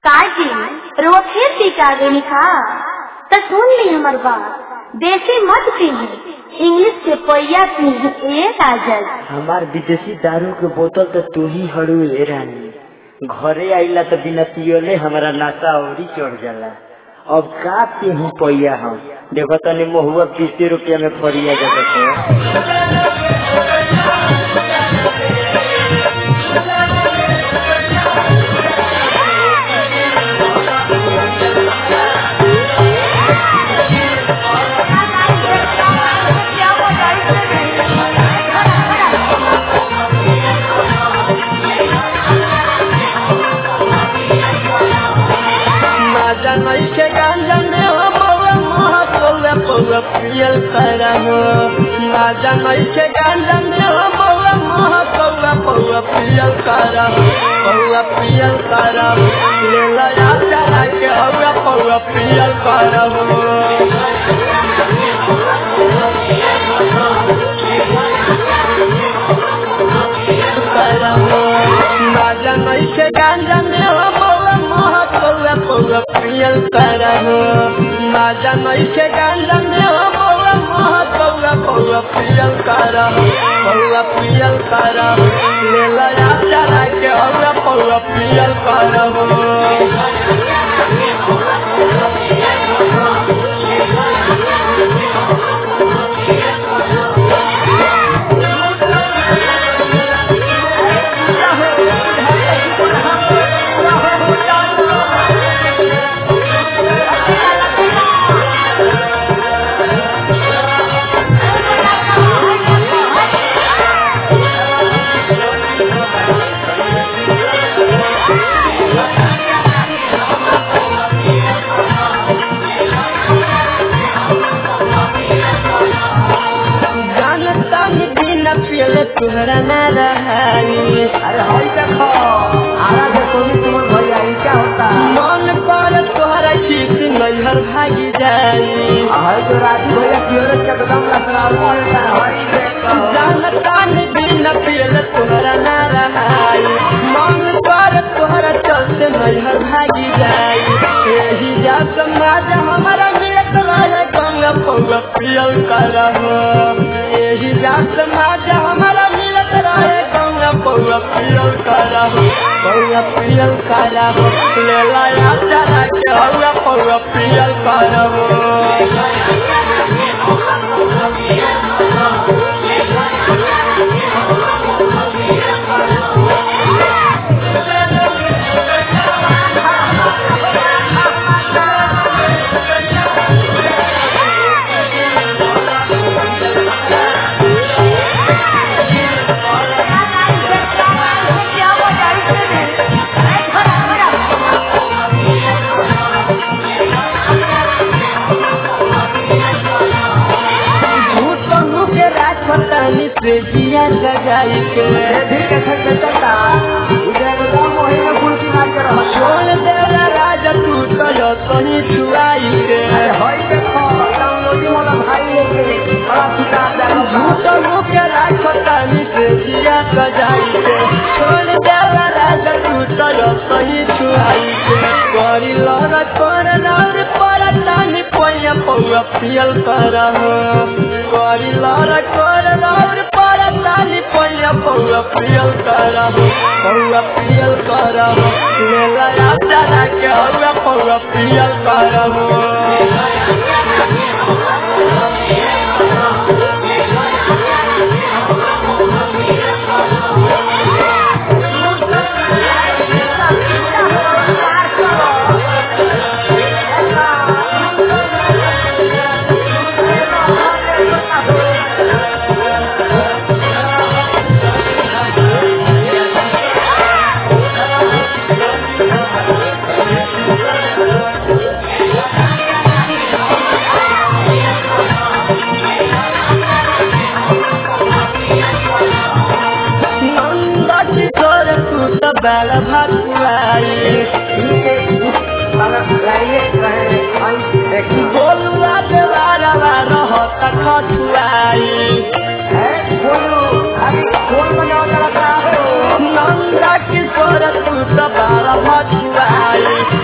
काजी रोज फिर टीका गई खा तो सुन ली हमार बात देसी मत पीही इंग्लिश के पैया पीही ए काजल हमार विदेशी दारू के बोतल तो तू ही हड़ू ए रानी घरे आइला तो बिना पियोले हमारा नशा औरी चढ़ जाला अब का पीहू पैया हम देखो तनी महुआ बीस रुपया में फरिया जाता माझा नैके गांजा में हो बउआ मोह पौआ पौआ पियल करम माझा नैके गांजा में हो बउआ मोह पौआ पौआ पियल करम पौआ पियल करम ले लया चला के हौआ पौआ पियल करम करम माझा नैके गांजा में हो बउआ मोह पौआ पौआ पियल करम माझा नैके गांजा में हो बउआ मोह पौआ पौआ पियल करम पौआ पियल करम ले लया चला के हौआ पौआ पियल करम जानता ही बिना पियले तुहरा ना रहाई अरे हई देखो आरा देखो भी तुम्हार भैया ई क्या होता मन पर तोहरा किस नैहर भागी जाई हई जो राजू भैया पियोरे के एकदम लसराव पड़ता हई देखो जानता ही बिना पियले तुहरा ना रहाई मन पर तोहरा चलते नैहर भागी जाई यही जा समाज हमारा मिलत रहे गंगा पौवा पियल करह यही जा समाज हमारा मिलत रहे गंगा पौवा पियल करह पौवा पियल करह ले लाया चला के हौवा पौवा पियल करह भूतों के राजपतानी से जिया सजाई के भी कैसे चलता इधर एकदम मोहे में फुलकी मार के रहो छोड़ देला राजा तू तो यो कहीं छुआई के अरे हई देखो डाउनलोडिंग वाला भाई लेके बड़ा किताब जाओ भूतों के राजपतानी से जिया सजाई के छोड़ देला राजा तू तो यो कहीं छुआई के करी लड़ा कर नौर पर तानी पोया पौआ पियल करह करी लड़ा कर नौर पर तानी पोया पौआ पियल करह पौआ पियल करह ले लया चला के हौआ पौआ पियल करह नंदा की तोर तू तो बैल भटुआई बोलुआ देवारा रहत खटुआई नंदा किशोर तू तो बाल भटुआई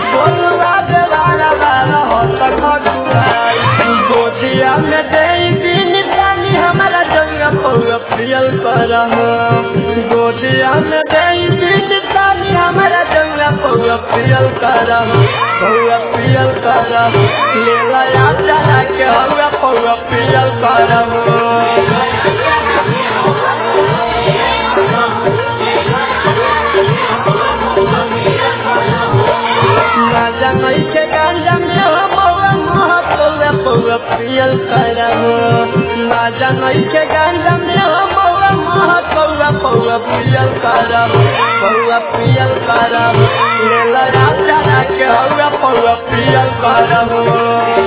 पियल करम पौआ पियल करम ले लया चला के हवा पौआ पियल करम राजा नहीं के गांजा में हवा महा पौआ पौआ पियल करम राजा नहीं के गांजा में हवा महा पौआ पौआ पियल करम पौआ पियल करम ले लया चला के हवा पौआ पियल करम